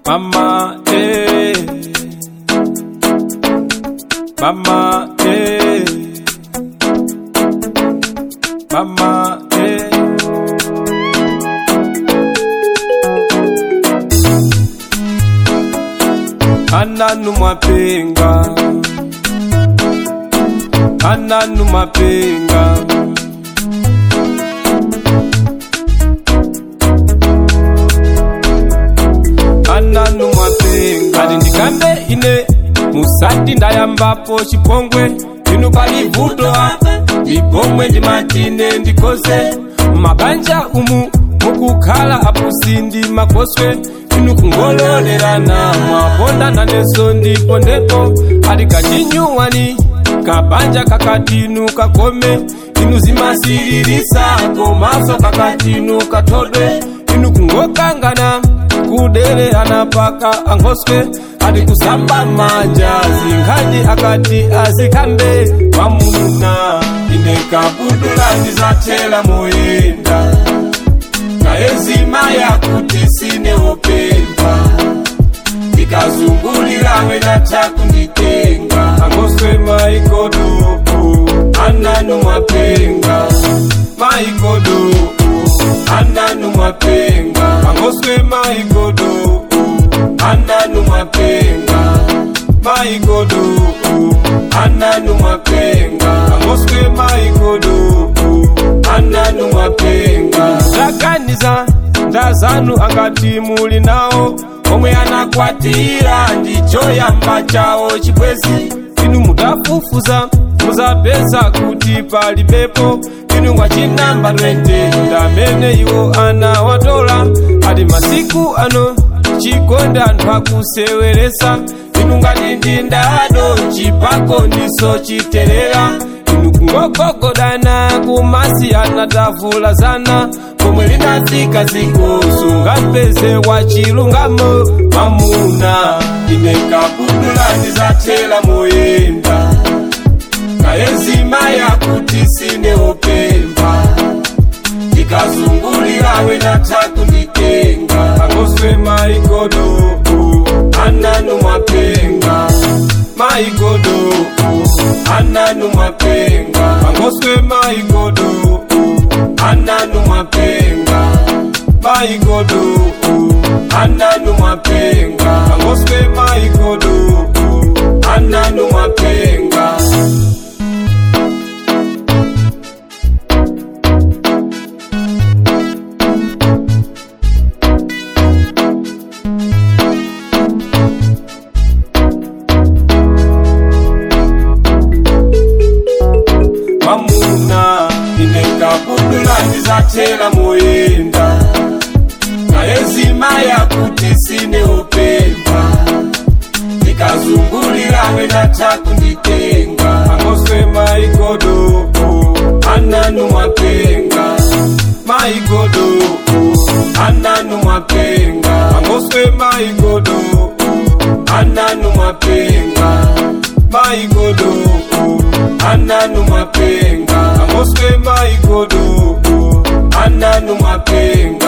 Mama, eh. Mama, eh. Mama, eh. Ananu mapenga. Ananu mapenga. ananu mwapenga kati ndikambe ine musati ndayambapo chipongwe inu pali vuto mipomwe ndimatine ndikose mabanja umu mukukhala apusi ndi makoswe inu kungololerana mwapondana neso ndipo ndipo ali kachinyuwani kabanja kakatinu kakome inu zimasirisa komaso kakatinu kathodwe inu kungokangana kudere anapaka angoswe ati kusamba manja zinkhani akati azikambe mwamuna ine kabudula ndizathela moyenda kayezima yakuti sineopemba ndikazungulirawe natakunditenga angoswe maikodopo ananu mwapenga maikodopo ananu mwapenga angoswe maikodopo ananu mwapenga maikodopo ananu mwapenga angoswe maikodopo ananu mwapenga ndaganiza ndazanu angati muli nawo omwe anakwatira ndicho yamba chawo chibwezi inu mudafufuza muzapeza kuti pali pepo inu mwachinamba 20 ndamene iwo anawatola ati masiku ano chikonde anthu akuseweresa inu ngati ndi ndado chipako ndiso chiterera inu kungogogodana kumasiyana tavulazana pomwe linafika ziko sungampeze wa chilungamo mamuna ine kabudula ndizathela moyenda kayezima yakuti sineopemba ndikazungulirawe natakunditenga angoswe maikodopo ananu mwapenga maikodopo ananu mwapenga angoswe maikodopo ananu mwapenga maikodopo ananu mwapenga angoswe maikodopo ananu mwapenga mamuna ine kabudula ndizathela moyenda kayezima yakuti sineopemba ndikazungulirawe natakunditenga angoswe maikodopo ananu mwapenga maikodopo ananu mwapenga angoswe maikodopo ananu mwapenga maikodopo ananu mwapenga angoswe maikodopo ananu mwapenga